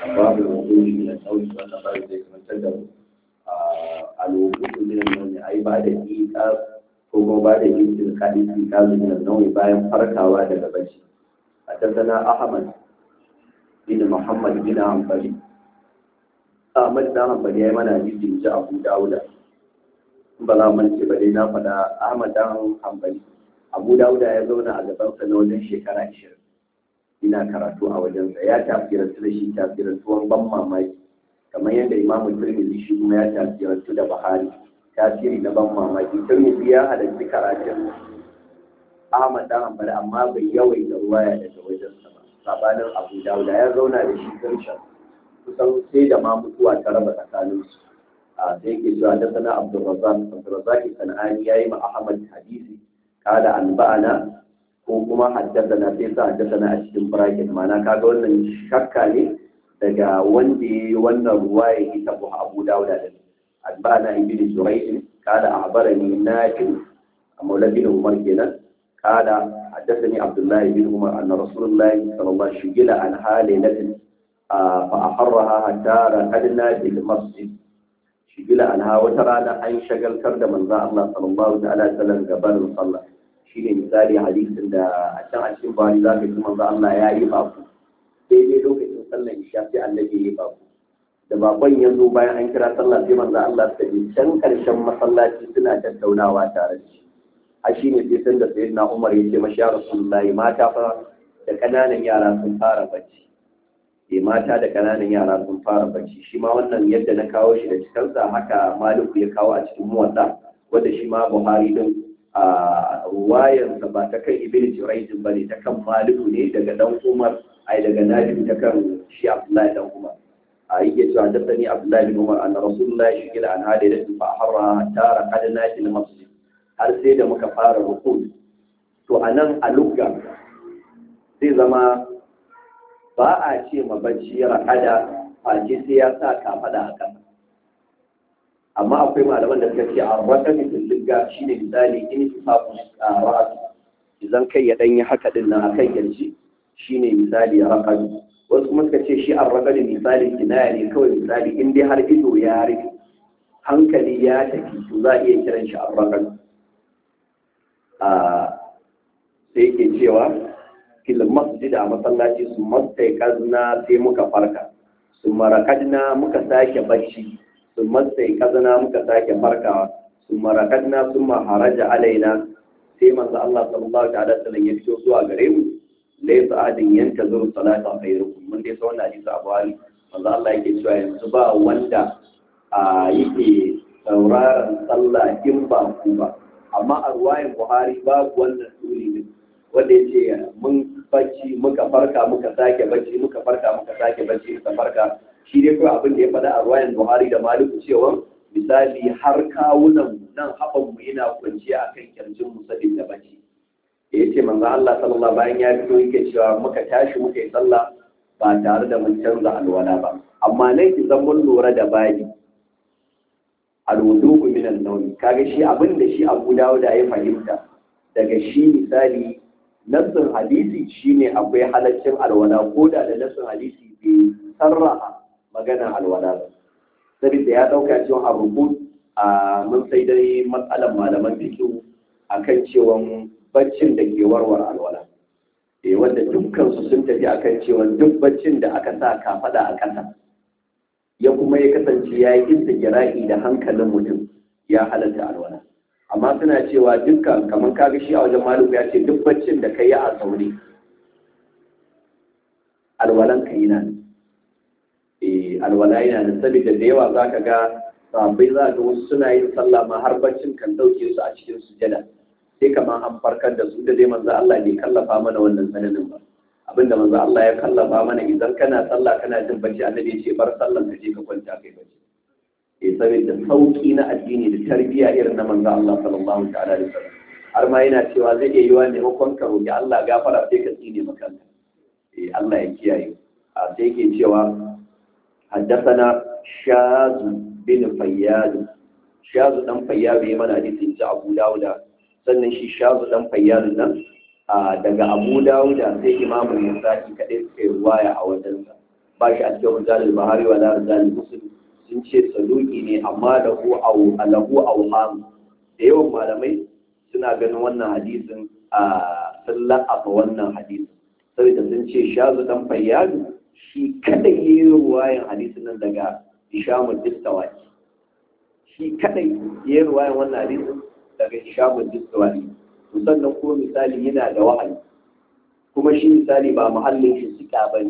babu wudu'i min al-nawm wannan babu zai karantar da mu al-wudu'u min al-nawm ai ba da iqa ko kuma ba da istilqa'i iqa min al-nawm bayan farkawa daga bacci حدثنا أحمد بن محمد بن حنبل أحمد بن حنبل يا من حديث جاء أبو داود بلا من بدي na faɗa Ahmad dan Hanbali Abu Dawud ya zauna a gaban sa na wajen shekara 20 ina karatu a wajensa ya tafsirantu da shi tafsirantuwan ban mamaki kamar yadda Imam Tirmidhi shi kuma ya tafsirantu da Buhari tasiri na ban mamaki Tirmidhi ya halarci karatun Ahmad dan Hanbali amma bai yawaita ruwaya daga wajensa ba sabanin Abu Dawud ya zauna da shi karshen kusan sai da ma mutuwa ta raba tsakanin su a sai yake cewa da sana Abdurrazzaq Abdurrazzaq Sanani yayi ma Ahmad hadisi kada anba'ana ko kuma haddathana sai sa haddathana a cikin bracket ma'ana kaga wannan shakka ne daga wanda yayi wannan ruwaya ita Abu Dawud da anba'ana ibn Zurayh kada ahbarani Nafi Maula bin Umar kenan قال حدثني عبد الله بن عمر أن رسول الله صلى الله عليه وسلم شغل عن ليلة فأحرها حتى رقدنا في المسجد شغل عنها وترانا أن شغل كرد من ذا الله صلى الله عليه وسلم قبل صلى shine misali hadisin da a can a cikin bari za ka ji manzo Allah ya yi baku daidai lokacin sallar isha sai annabi ya yi baku da bakon ya zo bayan an kira sallah sai manzo Allah suka je can karshen masallaci suna tattaunawa tare da shi a shi ne sai sanda sai na umar ya ce mashi ya rasulullahi mata fa da ƙananan yara sun fara bacci eh mata da ƙananan yara sun fara bacci shi ma wannan yadda na kawo shi da cikansa haka maliku ya kawo a cikin muwatta wanda shi ma buhari din a ruwayansa ba ta kan ibn jurayjin bane ta kan maliku ne daga dan umar ai daga nafi ta kan shi abdullahi dan umar a yake cewa da sani abdullahi bin umar anna rasulullahi shigila an hada da fa harra tara kadana fil masjid har sai da muka fara rukun to a nan a lugga zai zama ba a ce ma bacci ra'ada face sai ya sa kafada a ƙasa amma akwai malaman da suka ce a raka mitin lugga shine misali in su fafu a ra'adu idan kai ya ɗanyi haka ɗin nan a kan yanci shine misali raƙadu wasu kuma suka ce shi an raƙadu misali kinaya ne kawai misali in dai har ido ya rufe hankali ya tafi to za a iya kiran shi an raƙadu sai ke cewa fil masjid a masallaci su mastai kazna sai muka farka su marakadna muka sake bacci su mastai kazna muka sake farkawa su marakadna sun maharaja alaina sai manzo Allah sallallahu ta'ala sallam ya fito zuwa gare mu laysa adin yanta zuru salata khairukum mun dai sa wannan hadisi Abu Ali manzo Allah yake cewa yanzu ba wanda a yake sauraron sallah in ba ku ba amma a ruwayin buhari babu wannan suri ne wanda ya ce mun bacci muka farka muka sake bacci muka farka muka sake bacci muka farka shi dai kawai abin da ya faɗa a ruwayin buhari da maliku cewa misali har kawunan nan haɓan mu yana kwanciya a kan kirjin mu sabin da bacci da ya ce manzo Allah sallallahu bayan ya fito yake cewa muka tashi muka yi sallah ba tare da mun canza alwala ba amma nan idan mun lura da bayi alwudu min an-nawm kaga shi abin da shi Abu Dawud ya fahimta daga shi misali nassin hadisi shine akwai halaccin alwala ko da da nassin hadisi bai sarraha magana alwala ba saboda ya dauka cewa a rubu a mun sai dai matsalan malaman fiqh akan cewa baccin da ke warware alwala eh wanda dukkan su sun tafi akan cewa duk baccin da aka sa kafada a ƙasa ya kuma ya kasance ya yi istigira'i da hankalin mutum ya halatta alwala amma suna cewa dukkan kamar kaga shi a wajen maluku ya ce duk baccin da ka yi a sauri alwalan ka yi nan eh alwala yana nan saboda da yawa za ka ga sahabbai za ga wasu suna yin sallah ma har baccin kan dauke su a cikin sujada sai kamar an farkar da su da dai manzo Allah bai kallafa mana wannan sananin ba abinda manzo Allah ya kallafa mana idan kana sallah kana jin bacci annabi ya ce bar sallan ka je ka kwanta kai bacci eh saboda sauki na addini da tarbiyya irin na manzo Allah sallallahu ta'ala alaihi wasallam har ma yana cewa zai iya yiwa ne makon ka roki Allah gafara sai ka tsine maka eh Allah ya kiyaye a sai yake cewa haddathana shaz bin fayyad shaz dan fayyad ya mana hadisin ta Abu Dawud sannan shi shaz dan fayyad nan daga Abu Dawud sai Imam Nasa'i kadai suka yi ruwaya a wajensa ba shi a cikin rijalul bahari wa la rijalul muslim sun ce saduki ne amma da hu au alahu awham da yawan malamai suna ganin wannan hadisin a sun la'afa wannan hadisin saboda sun ce shazu dan fayyadu shi kadai yi ruwayan hadisin nan daga ishamul distawaki shi kadai yi ruwayan wannan hadisin daga ishamul distawaki to sannan kuma misali yana da wahayi kuma shi misali ba muhallin shi suka bane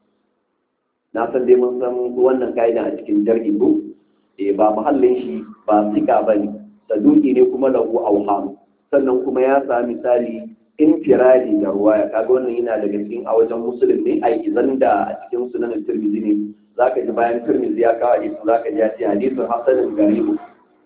na san dai mun san wannan ka'ida a cikin jar'i ko eh ba muhallin shi ba suka bane saduki ne kuma lahu auham sannan kuma ya sa misali infiradi da ruwaya kaga wannan yana daga cikin a wajen musulun ne ai izan da a cikin sunan tirmidhi ne zaka ji bayan tirmidhi ya kawo hadisi zaka ji ya ce hadisin hasanin garibu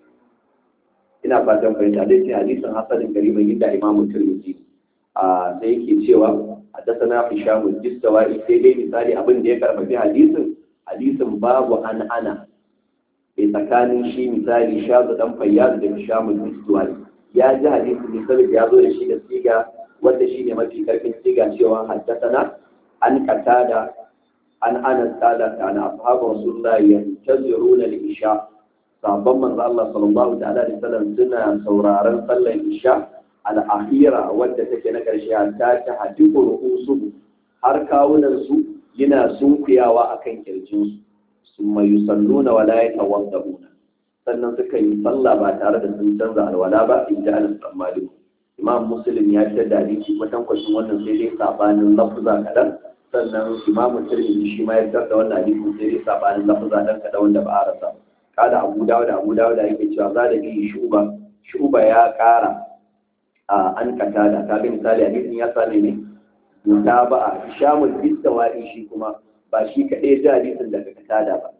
ina fatan fahimta dai ce hadisin hasanin garibu inda imam tirmidhi a sai yake cewa haddathana hisham al-jistawai sai dai misali abin da ya karfafi hadisin hadisin babu an ana bai tsakanin shi misali shazu dan fayyaz da hisham al-jistawai ya ji hadisi ne saboda ya zo da shi da siga wanda shi ne mafi karfin siga cewa haddasana an katada an anas qala kana ashabu rasulullahi yantaziruna al-isha sabon manzo Allah sallallahu ta'ala alaihi wasallam suna sauraron sallar isha al-akhira wadda take na karshe ta ta hadiku ru'usu har kawunan su yana sunkuyawa akan kirjin su summa yusalluna wa la yatawadduna sannan suka yi sallah ba tare da sun canza alwala ba in ji anas dan malik imam muslim ya fitar da hadisi kwatankwacin wannan sai dai sabanin lafuza kaɗan sannan imam tirmidhi shi ma ya fitar da wannan hadisi sai dai sabanin lafuza dan kaɗan wanda ba a rasa kada abu dawo da abu dawo da yake cewa za da bi shuba shuba ya ƙara a an kata da kaga misali hadisin ya same ne mutaba'a shamul bistawa'i shi kuma ba shi kaɗai ji hadisin daga katada ba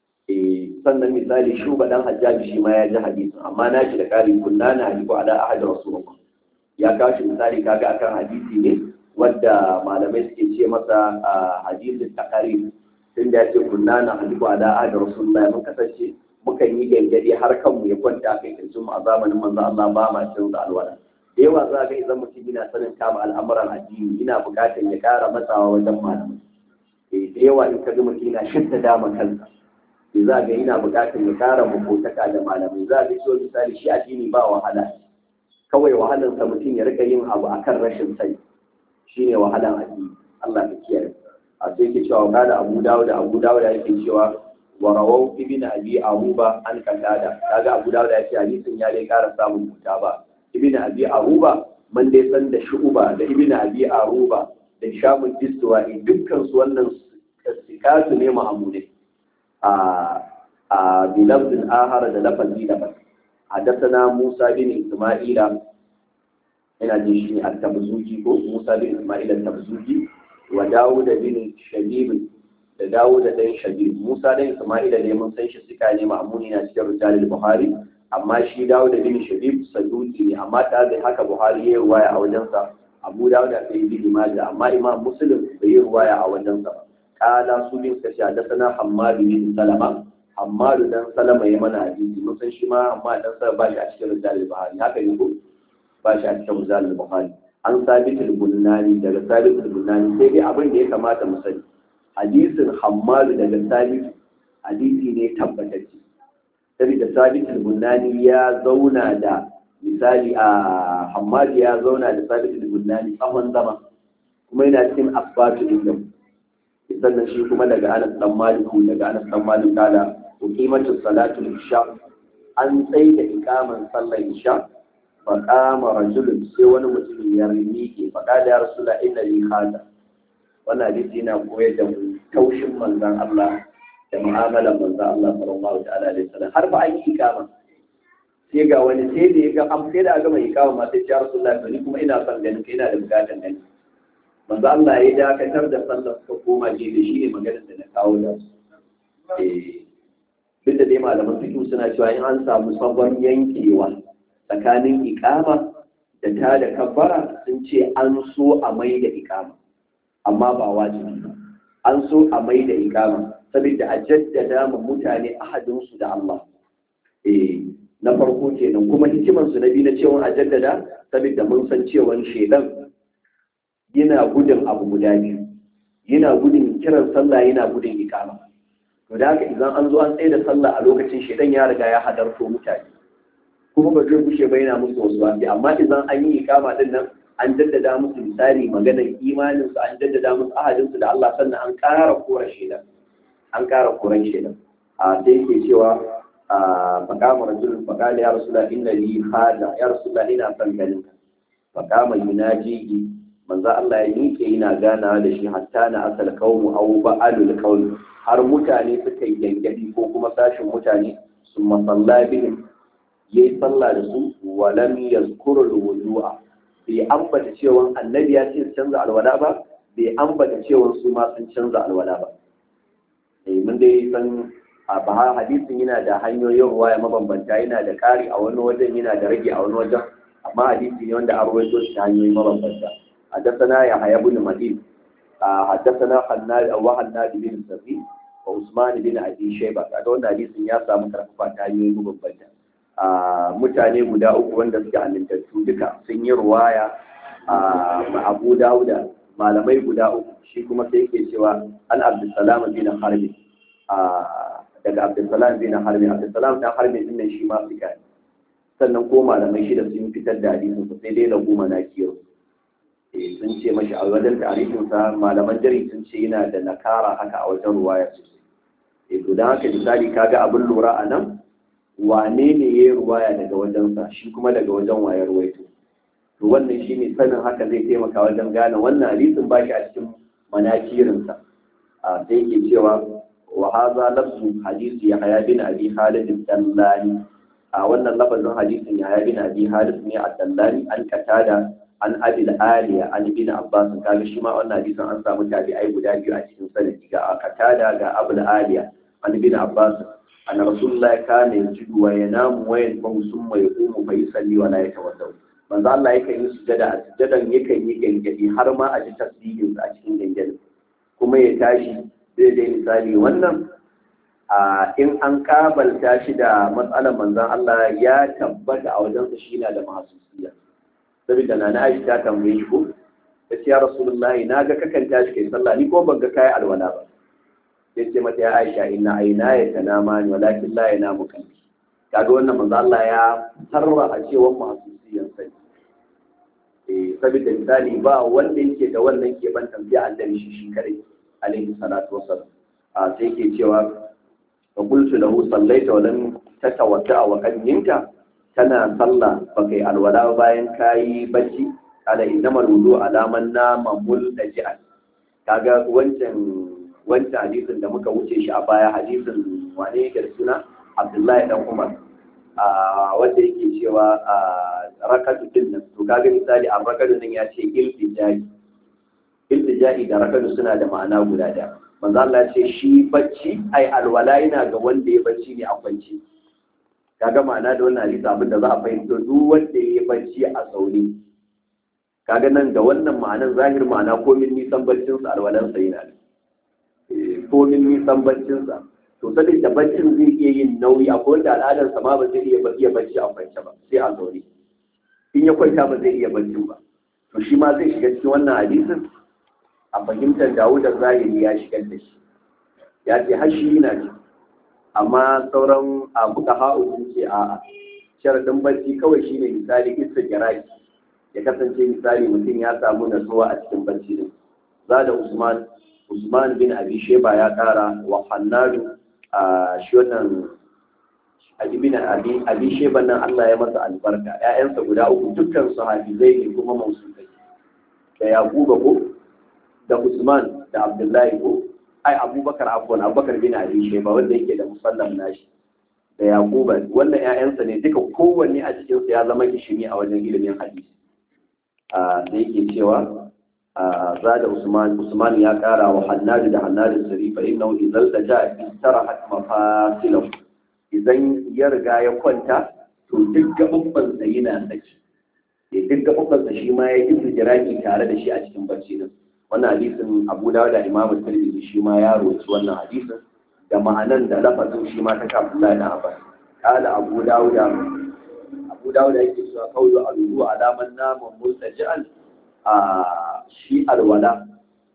sannan misali shuba dan hajjaji shi ma ya ji hadisin amma na shi da ƙari kunna na hadiku ala ahad rasulullah ya kawo shi misali kaga akan hadisi ne wadda malamai suke ce masa hadisin takarib tun da ya ce kunna na hadiku ala ahad rasulullah mun kasance mukan yi gangade har kanmu ya kwanta a kai kirjin mu a zamanin manzo Allah ba ma canza alwala da yawa za ga idan mutum yana sanin kama al'amuran addini yana buƙatar ya ƙara matsawa wajen malamai da yawa in ka ga mutum yana shidda dama kansa za ga yana buƙatar ya ƙara makotaka da malamai za ga so misali shi addini ba wahala kawai wahalarsa mutum ya rika yin abu akan rashin sani shine wahalan addini Allah ka kiyaye a sai ke cewa kada Abu Dawud da Abu Dawud yake cewa wa rawau ibn abi aruba an katada kaga Abu Dawud ya ce hadisin ya dai ƙara samun huta ba ibn abi aruba man dai san da shu'uba da ibn abi aruba da shamun distuwa dukkan su wannan sikatu ne ma'amudai a bilabdin ahara da lafazi daban حدثنا موسى بن إسماعيل ina jin shi ne al-tabzuji ko Musa bin Ismail al-tabzuji wa Dawud bin Shabib da Dawud dan Shabib Musa dan Ismail ne mun san shi suka ne ma'muni na cikin rijal al-Bukhari amma shi Dawud bin Shabib saduti ne amma ta da haka Buhari ya ruwaya a wajensa Abu Dawud da Ibn Majah amma Imam Muslim bai yi ruwaya a wajensa ba kala su bin kashi hadathana Hammad bin Salama Hammad dan Salama ya mana hadisi mun san shi ma amma dan sa ba shi a cikin rijal al-Bukhari haka ne ko ba shi a cikin rijal al-Bukhari an sabit al-Bunani daga sabit al-Bunani sai dai abin da ya kamata mu sani hadisin Hammad daga sabit hadisi ne tabbatacce saboda sabit al-Bunani ya zauna da misali a Hammad ya zauna da sabit al-Bunani tsawon zama kuma yana cikin asbatu din sannan shi kuma daga Anas dan Malik daga Anas dan Malik kala uqimatu salatu isha an tsaye da ikaman sallar isha fa qama rajulun sai wani mutum ya miƙe fa qala ya rasula inna li hada wannan hadisi yana koyar da mu taushin manzon Allah da mu'amalar manzon Allah sallallahu ta'ala alaihi wasallam har ba an yi ikama sai ga wani sai da ya ga am sai da aka mai ikama ma sai ya rasula ni kuma ina son ganin kai ina da bukatan gani manzo Allah ya dakatar da sallar suka koma je da shi ne maganar da na kawo da su duk da dai malaman fiqh suna cewa in an samu sabon yankewa tsakanin ikama da ta da kabbara sun ce an so a mai da ikama amma ba wajibi ba an so a mai da ikama saboda a jaddada ma mutane ahadinsu da Allah eh na farko kenan kuma hikimansu na biyu na cewa a jaddada saboda mun san cewa shedan yana gudun abu guda biyu yana gudun kiran sallah yana gudun ikama to da haka idan an zo an tsaye da sallah a lokacin shedan ya riga ya hadarto mutane kuma ba zai gushe ba yana musu wasu wasi amma idan an yi ikama din nan an jaddada musu misali maganar imanin su an jaddada musu ahadin su da Allah sannan an ƙara kora shedan an ƙara koran shedan a sai yake cewa a faqama rajulun faqala ya rasulullah inna li hada ya rasulullah ina son ganin ka faqama yunaji manzo Allah ya miƙe yana ganawa da shi hatta na asal qaumu aw ba'alul qaum har mutane suka yi yankadi ko kuma sashin mutane sun masalla bihim yayi sallah da su wa lam yazkuru alwudu'a bai ambata cewa annabi ya ce canza alwala ba bai ambata cewa su ma sun canza alwala ba eh mun dai san a ba hadisin yana da hanyoyin ruwaya mabambanta yana da ƙari a wani wajen yana da rage a wani wajen amma hadisi ne wanda an rawaito shi ta hanyoyi mabambanta حدثنا يحيى بن مدين حدثنا حناد وحناد بن سفي وعثمان بن ابي شيبه kaga wannan hadisin ya samu karfafa ta hanyoyi mabambanta mutane guda uku wanda suke amintattu duka sun yi ruwaya a Abu Dawuda malamai guda uku shi kuma sai yake cewa an Abdulsalam bin Harbi daga Abdulsalam bin Harbi Abdulsalam dan Harbi din nan shi ma suka sannan ko malamai shida sun fitar da hadisin sai dai lagu manakiyar sun ce mashi a wajen tarihinsa malaman jari sun ce yana da nakara haka a wajen ruwaya sosai e to don haka misali kaga abin lura a nan wane ne ya yi ruwaya daga wajensa shi kuma daga wajen wayar ruwaito to wannan shi ne sanin haka zai taimaka wajen gane wannan hadisin ba shi a cikin manakirinsa a sai ke cewa wa haza lafzu hadisi ya haya bin abi halid dallani a wannan lafazin hadisin ya haya bin abi halid ne a dallani an katada an abil aliya an ibn abbas kaga shi ma wannan hadisin an samu tabi'ai guda biyu a cikin sanadi ga katada ga abul aliya an ibn abbas an rasulullahi kana yajidu wa yanamu wa yanfahu summa yaqumu fa yusalli wa la yatawadda manzo Allah yakan yi sujada a sujadan yakan yi gangadi har ma a ji tasbihin a cikin gangadi kuma ya tashi zai dai misali wannan a in an kabalta shi da matsalar manzon Allah ya tabbata a wajensa shi na da mahasusiya saboda na na aisha ta tambaye shi ko ta ce ya rasulullahi na ga kakan tashi kai sallah ni ko ban ga kai alwala ba sai ce mata ya aisha inna aina ya tanama ni walakin la yanamu qalbi kaga wannan manzo Allah ya tarra a cewa mahsusiyan sai eh saboda misali ba wanda yake da wannan ke ban tambaya annabi shi shi kare alaihi salatu wassalam a sai yake cewa fa qultu lahu sallaita wa lam tatawadda wa qad ninta kana sallah ba kai alwala bayan kayi bacci ala innamal wudu alaman nama multaji'an kaga wancan wancan hadisin da muka wuce shi a baya hadisin wane yake da suna Abdullahi dan Umar a wanda yake cewa a rakatu din nan to kaga misali a rakatu nan ya ce iltijai iltijai da rakatu suna da ma'ana guda da manzo Allah ya ce shi bacci ai alwala yana ga wanda ya bacci ne a kwance kaga ma'ana da wannan hadisi abin da za a fahimta duk wanda ya bacci a sauri kaga nan da wannan ma'anan zahir ma'ana komin nisan baccin sa alwalan sa yana komin nisan baccin sa to saboda baccin zai iya yin nauyi akwai wanda al'adar sa ma ba zai iya iya bacci a kwance ba sai a sauri in ya kwanta ba zai iya bacci ba to shi ma zai shiga cikin wannan hadisin a fahimtar Dawud da zahiri ya shigar da shi ya ce har shi yana ciki amma sauran abuka ha'u sun ce a sharadin barci kawai shine misali isa giraki ya kasance misali mutum ya samu nasuwa a cikin barci din za da usman usman bin abi sheba ya kara wa hannadu a shi wannan ibn abi abi sheba nan Allah ya masa albarka ƴaƴansa guda uku dukkan su hafizai ne kuma mausulai da yaquba ko da usman da abdullahi ko ai abubakar afwan abubakar bin abi shayba wanda yake da musallam nashi da yaquba wannan ƴaƴansa ne duka kowanne a cikin su ya zama kishimi a wajen ilimin hadisi a da yake cewa a zada usman usman ya kara wa hannadu da hannadu sarifa innahu idzal daja istarahat mafasilahu idan ya riga ya kwanta to duk gabban sa yana saki duk gabban sa shi ma ya yi jiraki tare da shi a cikin barci din wannan hadisin abu dawo da imamu tirmidhi shi ma ya roci wannan hadisin da ma'anan da lafazin shi ma ta kafin da abbas kala abu dawo da abu dawo da yake cewa kaulu alubu alaman naman multaji'an a shi alwala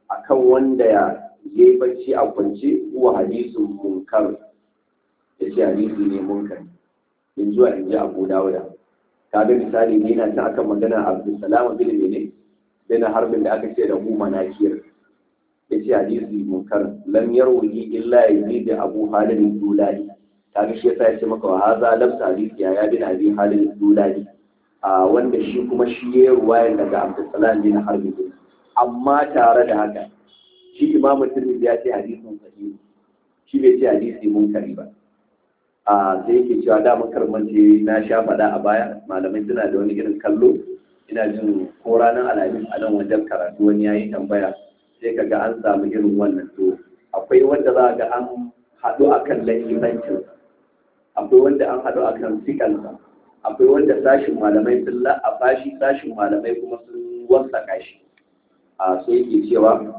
akan wanda ya yi bacci a kwance huwa hadisun munkar ya ce hadisi ne munkar in zuwa in ji abu dawuda kaga misali ne na ta akan magana abdulsalam bin mene bin harbin da aka ce da hu manakir ya ce hadisi munkar lam yarwi illa yazid abu halid dulali kaga shi yasa ya ce maka wa haza lam hadisi ya bin abi halid dulali a wanda shi kuma shi ya ruwaya daga abdulsalam bin harbin amma tare da haka shi imamu tirmidhi ya ce hadisin sahihi shi bai ce hadisi munkari ba a sai yake cewa da makarmanci na sha faɗa a baya malamai suna da wani irin kallo ina jin ko ranar alhamis a nan wajen karatu wani yayi tambaya sai kaga an samu irin wannan to akwai wanda za ga an haɗu akan lahimancin akwai wanda an haɗu akan sikansa akwai wanda sashin malamai sun la'afa shi sashin malamai kuma sun wasaka shi a sai yake cewa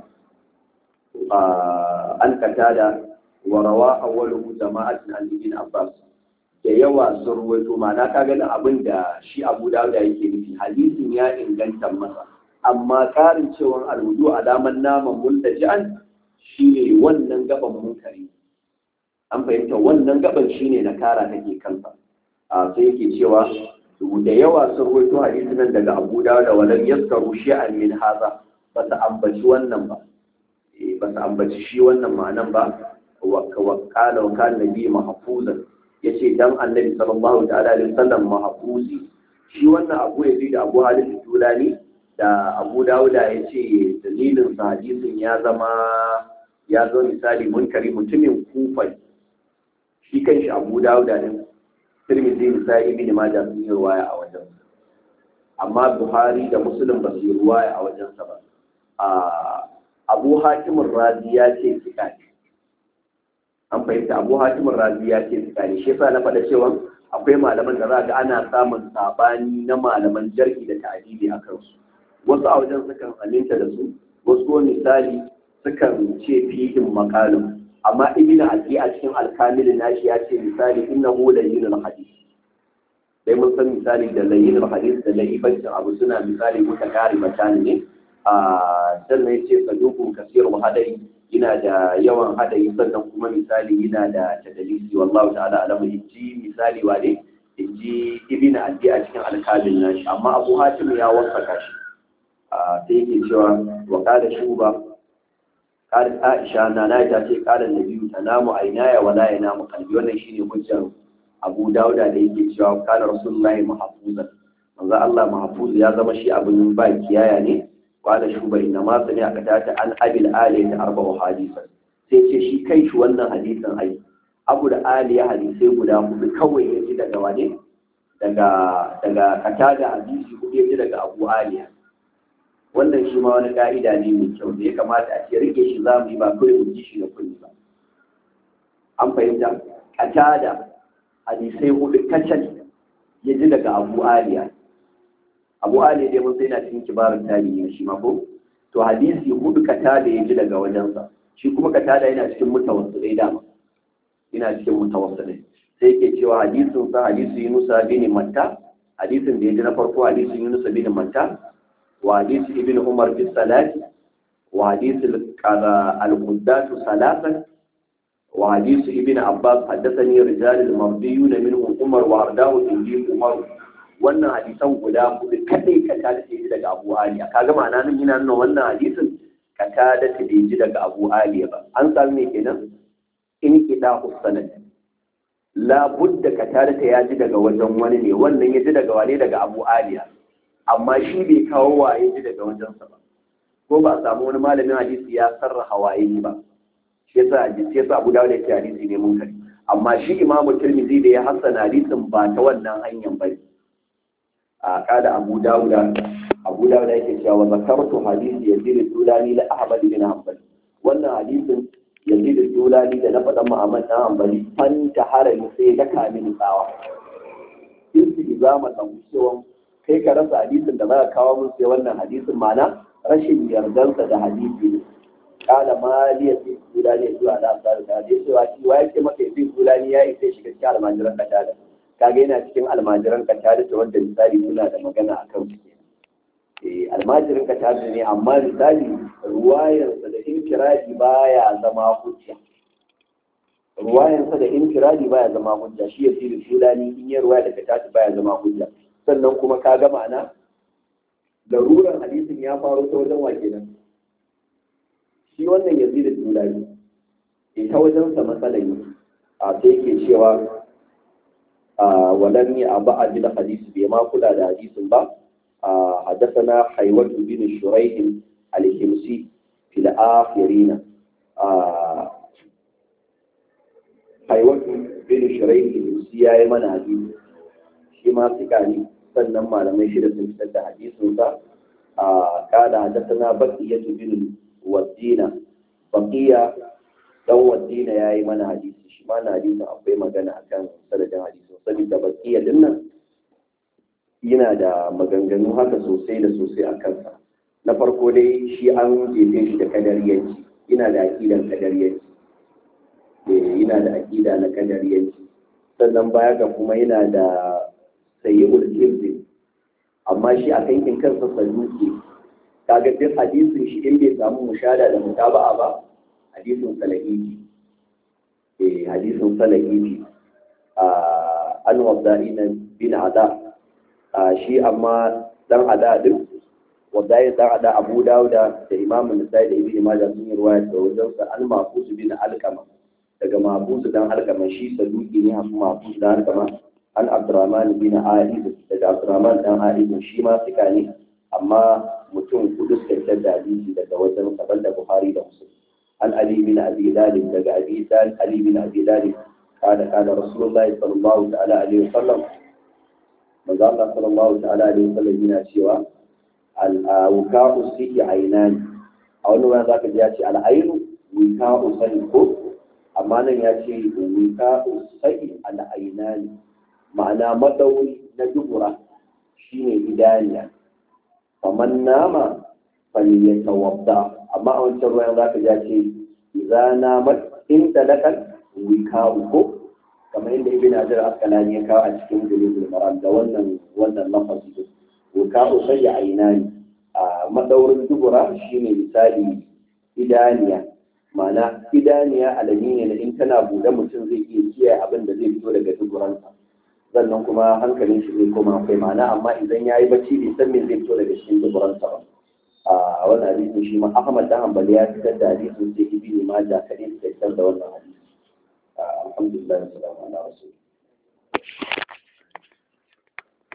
an katada wa rawa awwaluhu jama'atin an ibn Abbas da yawa sun ruwaito ma'ana ka gani abin da shi Abu Dawud yake nufi hadisin ya inganta masa amma karin cewa alwudu alaman naman multaji'an shine wannan gaban munkari an fahimta wannan gaban shine na kara take kansa a sai yake cewa da yawa sun ruwaito hadisin nan daga Abu Dawud walam yaskaru shay'an min haza ba ta ambaci wannan ba ba ta ambaci shi wannan ma'anan ba wakala wa kan nabi mahfuzan yace dan annabi sallallahu ta'ala alaihi wasallam mahfuzi shi wannan abu ya da abu halin tulani da abu dauda yace dalilin sa hadisin ya zama ya zo misali munkari mutumin kufa shi kanshi abu dauda din tirmidhi misali ibn majah sun yi ruwaya a wajen amma buhari da muslim ba su yi ruwaya a wajensa ba abu hakimin razi ya ce kika ne an fahimta abu hakimin razi ya ce kika ne shi yasa na faɗa cewa akwai malaman da za ga ana samun sabani na malaman jarki da ta'adili a kansu wasu a wajen sukan aminta da su wasu ko misali sukan ce fihin makalin amma ibn adi a cikin alkamil nashi ya ce misali innahu layyinul hadith dai mun san misali da layyinul hadith da layyibancin abu suna misali mutakari matani ne a sannan ya ce saduku kasirun hadari yana da yawan hadari sannan kuma misali yana da tadalisi wallahu ta'ala alamu inji misali wa ne inji ibn adi a cikin alkalin nashi amma abu hatim ya wasaka shi a sai yake cewa wa qala shuba qala aisha na na ta ce qala nabiyyu tanamu aynaya wala yanamu qalbi wannan shine hujjar abu dauda da yake cewa kana rasulullahi mahfuzan manzo Allah mahfuz ya zama shi abin ba kiyaya ne qala shuba inna ma sami aka tata an abil ali ta arba'u hadisan sai ce shi kai shi wannan hadisin ai abu da ali ya hadisai guda hudu kawai ya ji daga wane daga daga katada hadisi hudu ya ji daga abu aliya wannan shi ma wani ka'ida ne mai kyau da ya kamata a ce rike shi za mu yi ba kawai mu ji shi da kulli ba an fahimta katada hadisai hudu kacal ya ji daga abu aliya abu ali dai mun sai na cikin kibarin tarihi shi ma ko to hadisi hudu kata da ya ji daga wajensa shi kuma kata da yana cikin mutawassilai dama yana cikin mutawassilai sai yake cewa hadisin sa hadisu Yunus bin Matta hadisin da ya ji na farko hadisin Yunus bin Matta wa hadisi Ibn Umar fi salati wa hadisi al-Quddat salatan wa hadisu Ibn Abbas haddathani rijal al-mardiyun minhum Umar wa ardahu inji Umar wannan hadisan guda hudu kadai ka ta da ji daga Abu Ali kaga ma'ana nan yana nuna wannan hadisin ka ta da ta ji daga Abu Ali ba an samu me kenan in kida sanad la budda ka ta da ta ya ji daga wajen wani ne wannan ya ji daga wane daga Abu Ali amma shi bai kawo waye ji daga wajensa ba ko ba a samu wani malamin hadisi ya sarraha waye ba shi yasa hadisi yasa Abu Dawud ya ce hadisi ne mun kari amma shi Imam Tirmidhi da ya hassana hadisin ba ta wannan hanyar bane a kada abu dawuda abu dawuda yake cewa wa zakartu hadisi yazid dulani la ahmad bin hanbal wannan hadisin yazid dulani da na faɗan muhammad dan hanbali fan ta harami sai da kamin tsawa in su izama dan cewa kai ka rasa hadisin da za ka kawo mun sai wannan hadisin mana rashin yardansa da hadisi ne kala maliya sai dulani zuwa da asar da hadisi cewa shi wa yake maka sai dulani ya isa shiga cikin almajiran katada kaga yana cikin almajiran katada ta wanda misali suna da magana a kan su almajirin ka tabi ne amma misali ruwayarsa da infiradi baya zama hujja ruwayansa da infiradi baya zama hujja shi ya sirri fulani in ya ruwaya daga tashi baya zama hujja sannan kuma ka ga ma'ana laruran hadisin ya faru ta wajen wa kenan shi wannan ya sirri fulani e ta wajen sa matsala ne a sai ke cewa a walan ya abu a da hadisi bai ma kula da hadisin ba a hadasana haiwatu bin shuraihin alhimsi fil akhirina haiwatu bin shirai ilusi ya yi mana hadisi shi ma su ne sannan malamai shida sun fitar da hadisinsa a kada hadasana bakiyatu bin wadina bakiya dan wadina ya yi mana hadisi shi ma na hadisin akwai magana akan sanadin hadisin saboda bakiya din nan yana da maganganu haka sosai da sosai a kansa na farko dai shi an jefe shi da kadariyanci yana da aƙidan kadariyanci yana da aƙida na kadariyanci sannan baya ga kuma yana da sayyidul kirzi amma shi a kankin kansa saduki kaga duk hadisin shi in bai samu mushada da mutaba'a ba hadisin salahihi eh hadisin salahihi an wada'ina bin ada shi amma dan ada din wadai dan ada Abu Dawuda da Imam Nasa'i da Ibn Majah sun yi ruwaya da wajen sa an mafus bin alqama daga mafusu dan alkama shi saduki ne hasu mafusu dan alkama an abdurrahman bin a'id daga abdurrahman dan a'id shi ma suka ne amma mutum kudu suka fitar da hadisi daga wajen saban da buhari da muslim an ali bin abi dalib daga abi dalib ali bin abi dalib kada kada rasulullahi sallallahu ta'ala alaihi wasallam manzo Allah sallallahu ta'ala alaihi wasallam yana cewa al-wuka'u sihi ainani a wani wani zaka ji ya ce al-ainu wuka'u sani ko amma nan ya ce wuka sai al'aina ne ma'ana madauri na dubura shine idaniya kamar nama fali ya tawabda amma a wancan ruwan za ka ja ce za na in talakan wika uku kamar yadda ibn hajar askalani ya kawo a cikin bulugul maram da wannan wannan lafazi wuka sai ya aina ne a madaurin dubura shine misali idaniya ma'ana idaniya alami ne na in tana buɗe mutum zai iya kiyaye abin da zai fito daga duburansa sannan kuma hankalin shi zai koma akwai ma'ana amma idan ya yi bacci bai san me zai fito daga cikin duburansa ba a wannan hadisin shi ma Ahmad dan Hanbali ya fitar da hadisin sai Ibn Majah kadai suka fitar da wannan hadisi alhamdulillah sallallahu alaihi wasallam